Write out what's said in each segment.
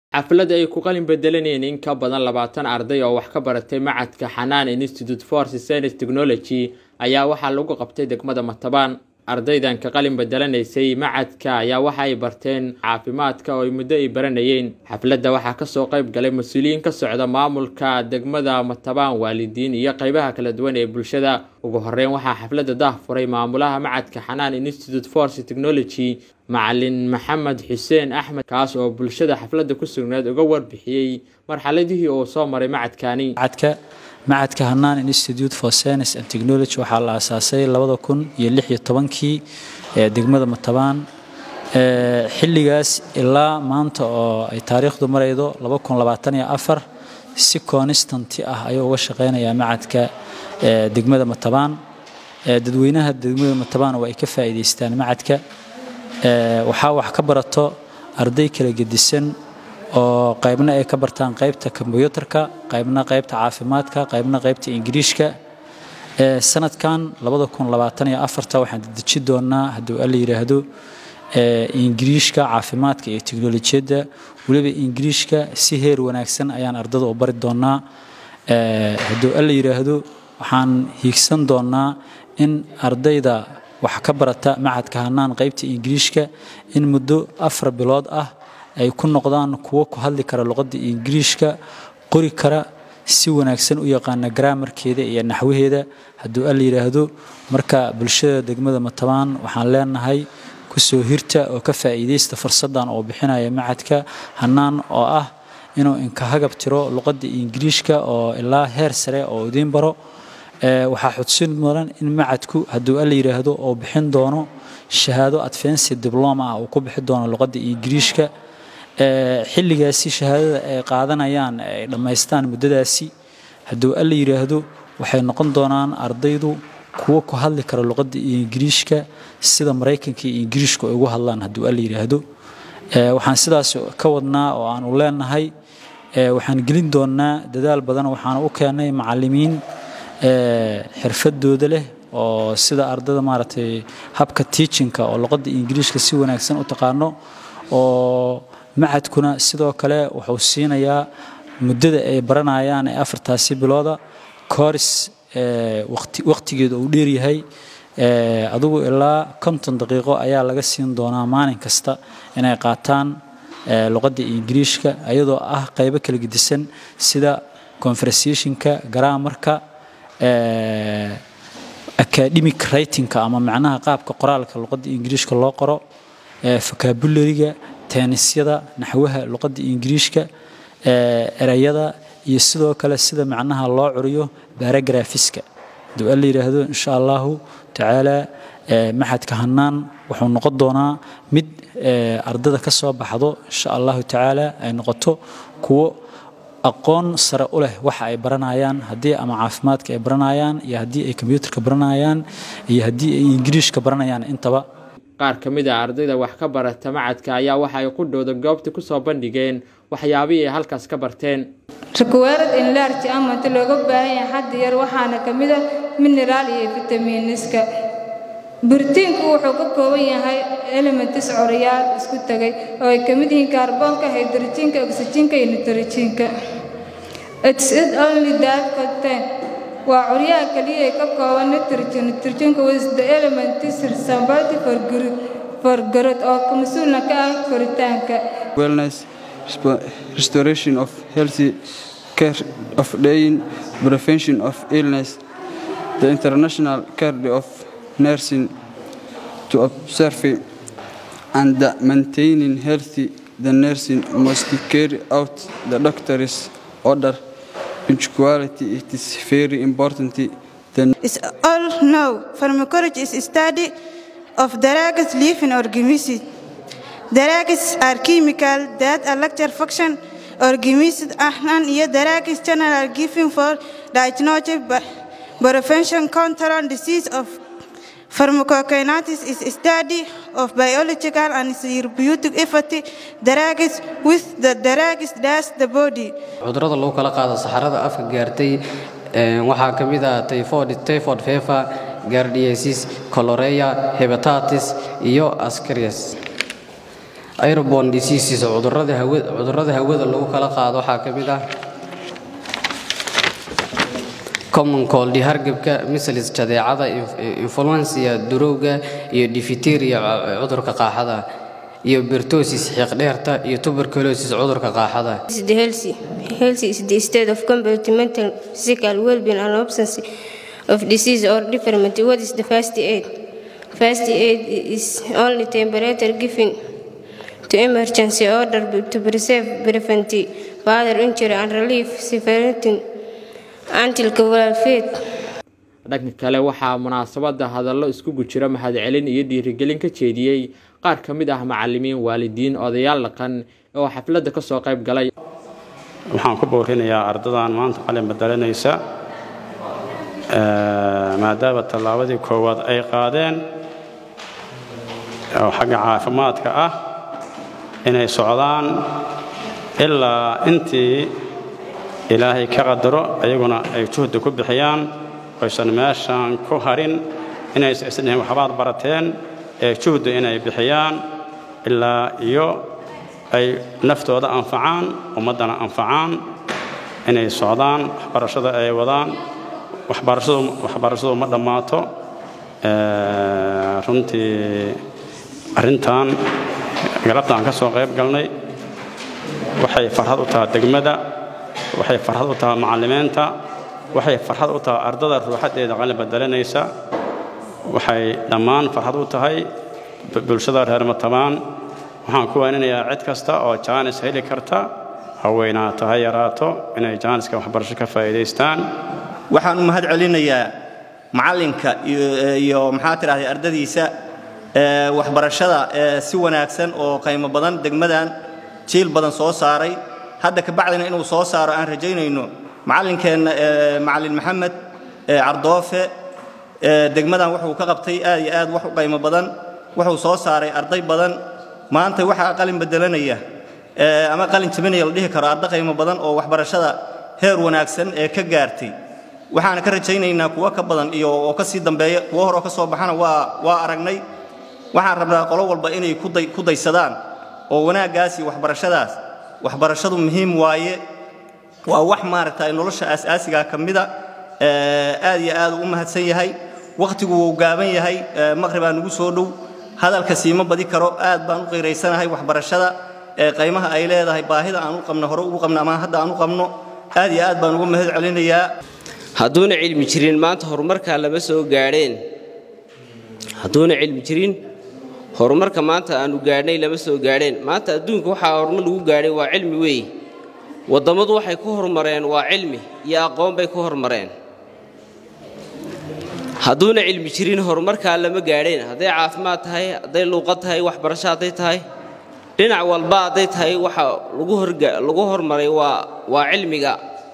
xaflad ay ku qalin bedelanayeen in ka badan labaatan arday oo wax ka baratay macadka xanaan institute for science technology ayaa waxaa lagu qabtay degmada matabaan ardaydan ka qalin bedelanaysay macadka ayaa waxa ay barteen caafimaadka oo ay muddo ay baranayeen xafladda waxaa kasoo qayb galay mas-uuliyiin ka socda maamulka degmada matabaan waalidiin iyo qeybaha kala duwan ee bulshada ugu horeyn waxaa xafladda daah furay maamulaha macadka xanaan institute for technology macalin maxamed xuseen axmed kaas oo bulshada xafladda ku sugnayd uga warbixiyey marxaladihii uu soo maray macadkani macadka macadka hanaan institute for science and technology waxaa la aasaasay labada kun iyo lix iyo tobankii ee degmada matabaan xilligaas ilaa maanta oo ay taariikhdu maraydo laba kun labaatan iyo afar si constanti ah ayuu uga shaqeynayaa macadka degmada matabaan dadweynaha degmada matabaan waa ay ka faa'iidaystaan macadka waxaa wax ka barato arday kala gedisan oo qaybna ay ka bartaan qaybta kombyuutarka qaybna qaybta caafimaadka qaybna qaybta ingiriishka sanadkan waxaan dedeji doonaa hadduu alla yidhaahdo ingiriishka caafimaadka iyo teknolojiyadda weliba ingiriishka si heer wanaagsan ayaan ardada u bari doonaa hadduu alla yidhaahdo waxaan hiigsan doonaa in ardayda wax ka barata macadka hanaan qaybta ingiriishka in muddo afar bilood ah ay ku noqdaan kuwo ku hadli kara luqadda ingiriishka qori kara si wanaagsan u yaqaana garaamarkeeda iyo naxwaheeda hadduu alla yidhaahdo marka bulshada degmada matabaan waxaan leenahay kusoo hirta oo ka faa'iidaysta fursaddan oo bixinaya macadka hanaan oo ah inuu inkahagab tiro luqadda ingiriishka oo ilaa heer sare oo idiin baro waxaa xudsin mudan in macadku hadduu alla yidhaahdo oo bixin doono shahaado advency dibloma ah uu ku bixi doono luqadda ingiriishka xilligaasi shahaadada ay qaadanayaan ay dhammaystaan muddadaasi hadduu alla yidhaahdo waxay noqon doonaan ardaydu kuwo ku hadli kara luqadda ingiriishka sida maraykanka iyo ingiriishku ay ugu hadlaan hadduu alla yidhaahdo waxaan sidaas ka wadnaa oo aanu leenahay waxaan gelin doonaa dadaal badan waxaana u keenay macallimiin xirfadooda leh oo sida ardada maaragtay habka tiichinka oo luqadda ingiriishka si wanaagsan u taqaano oo macadkuna sidoo kale wuxuu siinayaa muddada ay baranayaan ee afartaasi bilooda kooris wakhtigeeda uu dheeryahay adugu ilaa konton daqiiqo ayaa laga siin doonaa maalin kasta inay qaataan luqadda ingiriishka iyadoo ah qaybo kala gedisan sida conversationka garaamarka academic writingka ama macnaha qaabka qoraalka luqadda ingiriishka loo qoro vocabulariga teenisyada naxwaha luqadda ingiriishka erayada iyo sidoo kale sida macnaha loo curiyo baragraphiska hadduu alla yidhaahdo insha allahu tacaala maxadka hanaan wuxuu noqon doonaa mid ardada ka soo baxdo insha allahu tacaala ay noqoto kuwo aqoon sare u leh waxa ay baranayaan haddii ama caafimaadka ay baranayaan iyo haddii ay kombyuutarka baranayaan iyo haddii ay ingiriishka baranayaan intaba qaar ka mid a ardayda wax ka barata macadka ayaa waxa ay ku dhowda goobta kusoo bandhigeen waxyaabihii ay halkaas ka barteen rikuweerad inlaarji amanta looga baahan yahay xaddi yar waxaana ka mid a mineraal iyo fitamiiniska buriitiinku wuxuu ka kooban yahay elementis coriyaal isku tegay oo ay ka mid yihiin kaarboonka haydrojiinka oksijiinka iyo nitrojiinka its it only that contain waa curyaha kaliya ee ka kooban nitrogen nitrogenka was the element is responsible for for growth oo mas-uulna ka ah koritaanka wellness restoration of healthy care of dying prevention of illness the international care of nursing to observe and the maintaining healthy the nursing must carry out the doctor's order punctuality it is very important it's all know pharmacology is a study of drugs living organisms drugs are chemical that electric function organisms and iyo drugs general given for diagnostic prevention control disease of Pharmacokinetics is a study of biological and therapeutic effect drugs with the drugs does the body. cudurrada lagu kala qaado saxarada afka gaartay waxaa ka mid ah typhoid typhoid fever gardiasis cholera hepatitis iyo ascaris airborne diseases cudurrada hawada cudurrada hawada lagu kala qaado waxaa ka mid ah common cold hargabka measles jadeecada influenza durowga iyo diphtheria cudurka qaaxada iyo bertosis xiiqdheerta iyo tuberculosis cudurka qaaxada is the healthy. Healthy is the state of compartmental physical well-being and absence of disease or deformity. What is the first aid? First aid is only temperature given to emergency order to preserve, prevent further injury and relieve severity until cavalry fate. dhanka kale waxaa munaasabada hadallo iskugu jira mahadcelin iyo dhiirigelin ka jeediyey qaar ka mid ah macalimiin waalidiin odayaal dhaqan oo xafladda kasoo qayb galay waxaan ku boorinayaa ardadan maanta qalin bedelanaysa maadaama tallaabadii koowaad ay qaadeen oo xagga caafimaadka ah inay socdaan ilaa intii ilaahay ka qadaro ayaguna ay juhdi ku bixiyaan oysan meeshaan ku harin inaysan isdhihin waxbaad barateen ee juhdi inay bixiyaan ilaa iyo ay naftooda anfacaan ummaddana anfacaan inay socdaan waxbarashada ay wadaan waxbarashadu waxbarashadu ma dhammaato runtii arrintan galabtaan ka soo qayb galnay waxay farxad u tahay degmada waxay farxad u tahay macallimiinta waxay farxad u tahay ardada ruuxaddeeda qalin bedelanaysa waxay dhammaan farxad u tahay bulshada reer matabaan waxaan ku waaninayaa cid kasta oo jaanis heli karta haweenaato ha yaraato inay jaaniska waxbarasho ka faa'iidaystaan waxaan u mahad celinayaa macallinka iyo maxaa tidhahday ardadiisa waxbarashada si wanaagsan oo qiimo badan degmadan jiil badan soo saaray hadda ka bacdina inuu soo saaro aan rajaynayno macallinkeenna macallin maxamed cardoofe degmadan wuxuu ka qabtay aad iyo aad wax u qiimo badan wuxuu soo saaray arday badan maanta waxaa qalin bedelanaya ama qalin jabinaya la dhihi karo arday qiimo badan oo waxbarashada heer wanaagsan ee ka gaartay waxaana ka rajaynaynaa kuwo ka badan iyo oo ka sii dambeeya kuwo hore oo ka soo baxana waa waa aragnay waxaan rabnaa qolo walba inay ku daysadaan oo wanaaggaasi waxbarashadaas waxbarashadu muhiim waaye waa wax maaragtay nolosha asaasigaa ka mida aad iyo aad u mahadsan yahay wakhtigu wuu gaaban yahay maqribaa nugu soo dhow hadalka siima badi karo aad baan u qiiraysanahay waxbarashada qaymaha ay leedahay baahida aan u qabno hore ugu qabno ama hadda aan u qabno aad iyo aad baan uga mahad celinayaa hadduuna cilmi jirin maanta horumarkaa lama soo gaadheen hadduuna cilmi jirin horumarka maanta aanu gaadhnay lama soo gaadheen maanta adduunka waxaa horumar lagu gaadhay waa cilmi weeye waddammadu waxay ku horumareen waa cilmi iyo aqoon bay ku horumareen hadduuna cilmi jirin horumarkaa lama gaadheen hadday caafimaad tahay hadday luuqad tahay waxbarasho hadday tahay dhinac walba hadday tahay waxa lagu hormaray waa waa cilmiga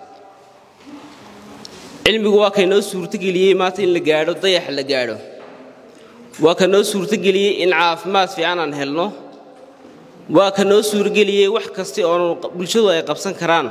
cilmigu waa kaynoo suurtogeliyey maanta in la gaadho dayax la gaadho waa ka noo suurtogeliyey in caafimaad fiican aan helno waa ka noo suurgeliyey wax kasta oo bulshadu ay qabsan karaan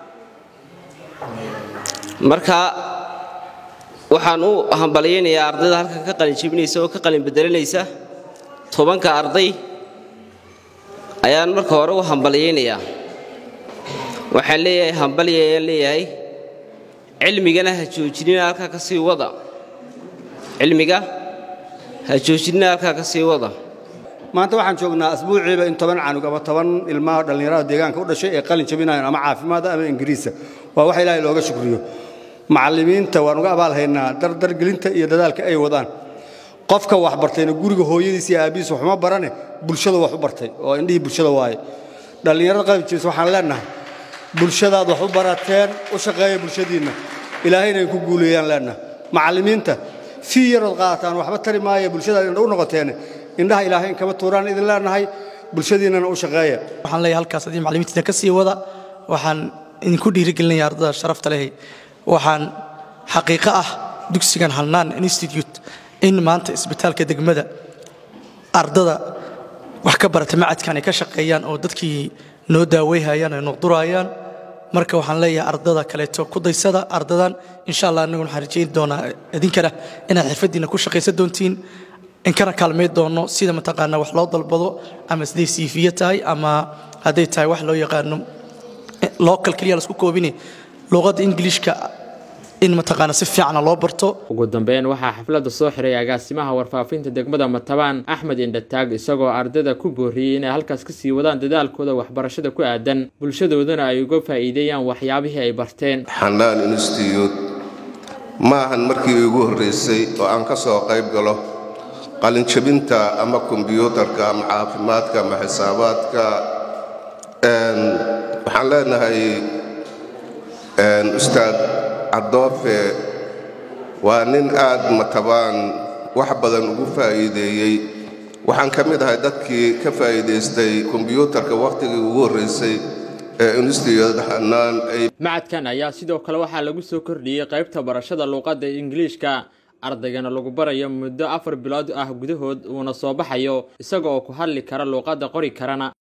marka waxaan u hambalyaynayaa ardayda halkan ka qalin jebinaysa oo ka qalin bedelanaysa tobanka arday ayaan marka hore u hambalyaynayaa waxaan leeyahay hambalya ayaan leeyahay cilmigana ha joojinina halkaa ka sii wada cilmiga ha joojinina halkaa ka sii wada maanta waxaan joognaa asbuuciiba in toban canug ama toban ilmaha dhallinyarada deegaanka u dhashay ee qalin jabinayan ama caafimaada ama ingiriisa waa wax ilaahay looga shukriyo macallimiinta waan uga abaalhaynaa dardargelinta iyo dadaalka ay wadaan qofka wax bartayna guriga hooyadiis iyo aabbihiis waxuma barane bulshada wax u bartay oo indhihii bulshada waaye dhallinyarada qalin jabisa waxaan leenahay bulshadaad wax u barateen u shaqeeya bulshadiinna ilaahayna ay ku guuleeyaan leenahay macallimiinta fii yarood qaadataan waxba tari maaya bulshadaad indha u noqoteene indhaha ilaahay kama tuuraan idin leenahay bulshadiinnana u shaqeeya waxaan leeyahay halkaas haddii macallimiintiina ka sii wada waxaan idinku dhiirigelinaya ardada sharafta leh waxaan xaqiiqo ah dugsigan halnaan institute in maanta isbitaalka degmada ardada wax ka barata macadkan ay ka shaqeeyaan oo dadkii noo daaweyhayaan ay noqdurayaan marka waxaan leeyahay ardada kaleeto ku daysada ardadan insha allah annaguna waxaan rajayn doonaa idinkana inaad xirfaddiina ku shaqaysan doontiin in kana kaalmay doono sida mataqaanaa wax loo dalbado ama siday siifiye tahay ama hadday tahay wax loo yaqaano local keliya laisku koobine luqadda ingiliishka in mataqaana si fiicana loo barto ugu dambeyn waxaa xafladda soo xiray agaasimaha warfaafinta degmada matabaan axmed indhataag isagoo ardayda ku booriyey inay halkaas kasii wadaan dadaalkooda waxbarashada ku aadan bulshadoodana ay uga faa'iideeyaan waxyaabihii ay barteen xanaan institute ma ahan markii ugu horraysay oo aan ka soo qayb galo qalinjabinta ama kombiyuutarka ama caafimaadka ama xisaabaadka waxaan leenahay ustaad cadoofe waa nin aad matabaan wax badan ugu faa'iideeyey waxaan ka mid ahay dadkii ka faa'iidaystay kombiyuutarka wakhtigii ugu horraysay ee institute xanaan ay macadkan ayaa sidoo kale waxaa lagu soo kordhiyey qaybta barashada luuqadda ingiliishka ardaygana lagu barayo muddo afar bilood ah gudahood uuna soo baxayo isaga oo ku hadli kara luuqadda qori karana